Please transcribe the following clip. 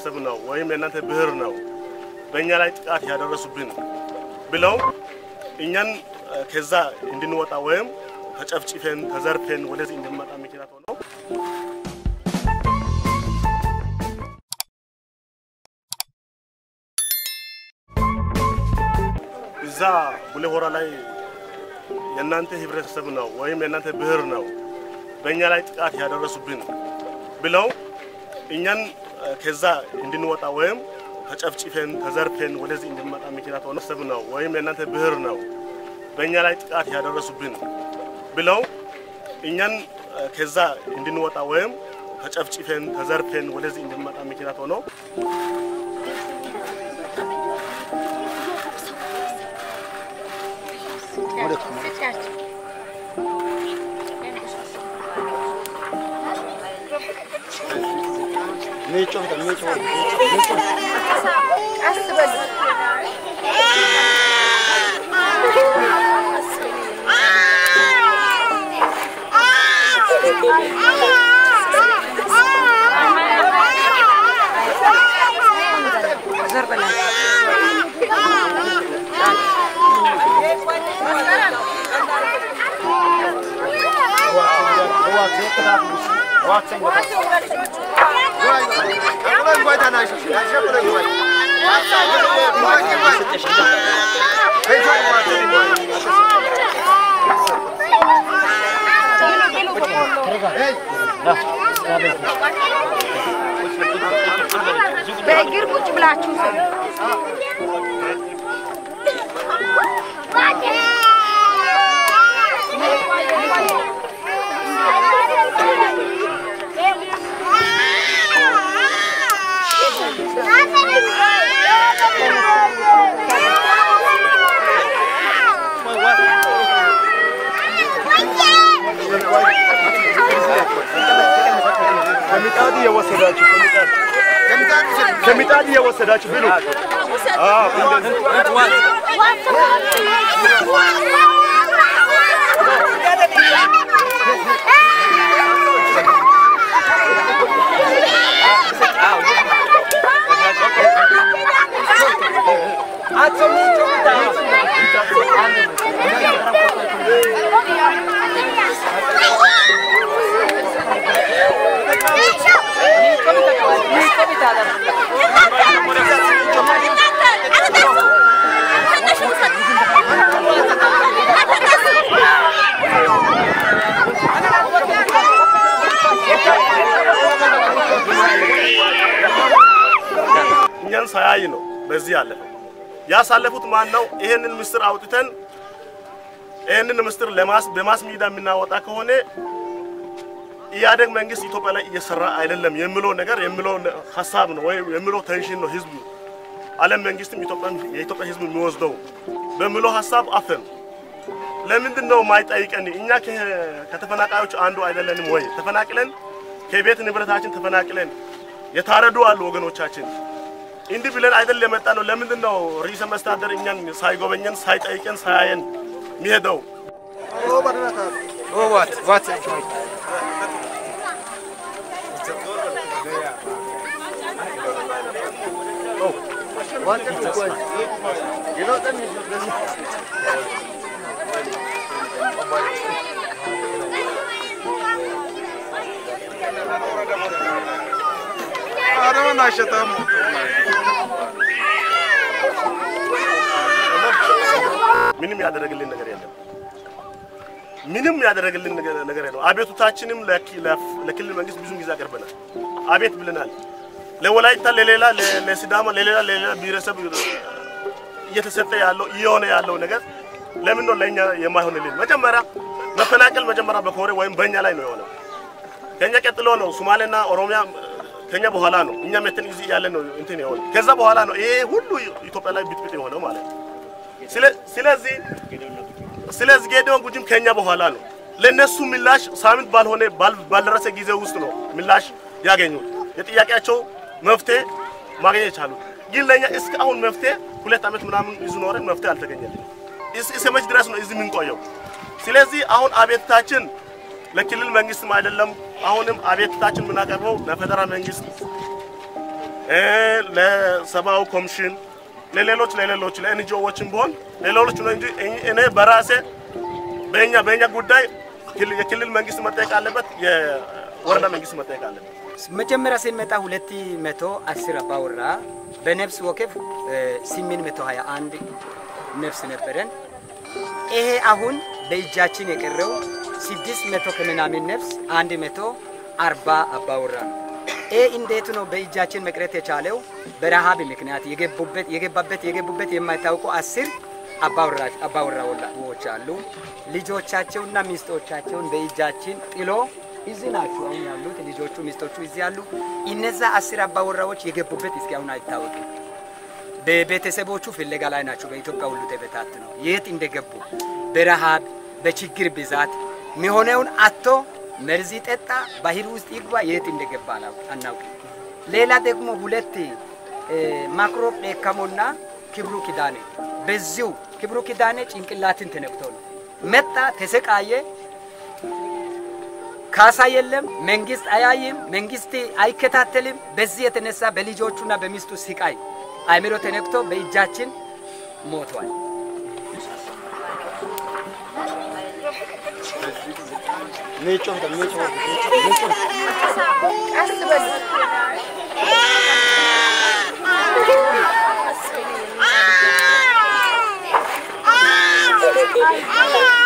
ህብረተሰብ ነው ወይም የእናንተ ብሔር ነው በእኛ ላይ ጥቃት ያደረሱብን ብለው እኛን ከዛ እንድንወጣ ወይም ተጨፍጭፈን ተዘርፈን ወደዚህ እንድንመጣ ምክንያት ሆነው እዛ ቡሌ ሆራ ላይ የእናንተ ህብረተሰብ ነው ወይም የእናንተ ብሔር ነው በእኛ ላይ ጥቃት ያደረሱብን ብለው እኛን ከዛ እንድንወጣ ወይም ተጨፍጭፈን ተዘርፈን ወደዚህ እንድንመጣ ምክንያት ሆነ ሰብ ነው ወይም የእናንተ ብሔር ነው በእኛ ላይ ጥቃት ያደረሱብን ብለው እኛን ከዛ እንድንወጣ ወይም ተጨፍጭፈን ተዘርፈን ወደዚህ እንድንመጣ ምክንያት ሆነው በእግር ቁጭ ብላችሁ ከምጣድ እየወሰዳችሁ ከምጣድ እየወሰዳችሁ ብሉ። አዎ እንደዚህ እኛን ሳያይ ነው በዚህ ያለፈው። ያሳለፉት ማን ነው? ይሄንን ምስጢር አውጥተን ይሄንን ምስጢር ለማስ በማስ ሚዲያ የምናወጣ ከሆነ ኢህአዴግ መንግስት ኢትዮጵያ ላይ እየሰራ አይደለም የሚለው ነገር የሚለው ሀሳብ ነው ወይ የሚለው ቴንሽን ነው ህዝቡ ዓለም መንግስትም ኢትዮጵያን የኢትዮጵያ ህዝብ የሚወስደው በሚለው ሀሳብ አፈን ለምንድን ነው ማይጠይቀን? እኛ ከ- ከተፈናቃዮች አንዱ አይደለንም ወይ? ተፈናቅለን ከቤት ንብረታችን ተፈናቅለን የታረዱ አሉ ወገኖቻችን። እንዲህ ብለን አይደል የመጣ ነው። ለምንድን ነው ርዕሰ መስተዳድር እኛን ሳይጎበኘን ሳይጠይቀን ሳያየን የሚሄደው? ምንም ያደረግልን ነገር የለም። ምንም ያደረግልን ነገር ነገር የለም። አቤቱታችንም ለኪ- ለፍ- ለክልል መንግስት ብዙ ጊዜ አቅርበናል። አቤት ብለናል። ለወላይታ፣ ለሌላ ለ- ለሲዳማ፣ ለሌላ ለሌላ ብሔረሰብ እየተሰጠ ያለው እየሆነ ያለው ነገር ለምን ነው ለእኛ የማይሆንልን? መጀመሪያ መፈናቀል መጀመሪያ በኮሬ ወይም በእኛ ላይ ነው የሆነው። ከኛ ቀጥሎ ነው ሶማሌና ኦሮሚያ ከኛ በኋላ ነው። እኛ መተን እዚህ ያለ ነው እንትን የሆነ ከዛ በኋላ ነው ይሄ ሁሉ ኢትዮጵያ ላይ ብጥብጥ የሆነው ማለት ነው። ስለ- ስለዚህ ስለዚህ ጌዲዮን ጉጂም ከኛ በኋላ ነው። ለነሱ ምላሽ ሳምንት ባልሆነ ባል- ባልደረሰ ጊዜ ውስጥ ነው ምላሽ ያገኙት። የጥያቄያቸው መፍትሄ ማግኘት የቻሉት ግን ለእኛ እስከ አሁን መፍትሄ ሁለት ዓመት ምናምን ይዙ ኖረን መፍትሄ አልተገኘልን። እስ- እስከ መች ድረስ ነው እዚህ የምንቆየው? ስለዚህ አሁን አቤትታችን ለክልል መንግስትም አይደለም። አሁንም አቤትታችን የምናቀርበው ለፌደራል መንግስት እ ለሰብአዊ ኮሚሽን ለሌሎች ለሌሎች ለኤንጂኦዎችም ቢሆን ለሌሎች ነው እንጂ እኔ በራሴ በእኛ በእኛ ጉዳይ ክል- የክልል መንግስት መጠየቅ አለበት፣ የወረዳ መንግስት መጠየቅ አለበት። መጀመሪያ ስንመጣ ሁለት መቶ አስር አባወራ በነፍስ ወከፍ ስምንት መቶ ሀያ አንድ ነፍስ ነበረን። ይሄ አሁን በእጃችን የቀረው ስድስት መቶ ከምናምን ነፍስ አንድ መቶ አርባ አባወራ ነው። ይህ እንዴት ነው በእጃችን መቅረት የቻለው? በረሃብ ምክንያት የገቡበት የገባበት የገቡበት የማይታወቁ አስር አባወራ- አባወራዎች አሉ። ልጆቻቸውና ሚስቶቻቸውን በእጃችን ጥሎ እዚህ ናቸው አሁን ያሉት ልጆቹ ሚስቶቹ እዚህ ያሉ። እነዛ አስር አባወራዎች የገቡበት እስካሁን አይታወቅም። በቤተሰቦቹ ፍለጋ ላይ ናቸው። በኢትዮጵያ ሁሉ ተበታት ነው የት እንደገቡ በረሃብ በችግር ብዛት የሚሆነውን አቶ መርዝ ጠጣ፣ ባህር ውስጥ ይግባ፣ የት እንደገባ አላውቅ- አናውቅም። ሌላ ደግሞ ሁለት እ፣ ማክሮብ ደካሞና ክብሩ ኪዳኔ በዚሁ ክብሩ ኪዳኔ ጭንቅላትን ተነክቶ ነው መጣ፣ ተሰቃየ። ካሳ የለም፣ መንግስት አያይም፣ መንግስት አይከታተልም። በዚህ የተነሳ በልጆቹና በሚስቱ ስቃይ አእምሮ ተነክቶ በእጃችን ሞቷል። ቀስ በሉ። Ah!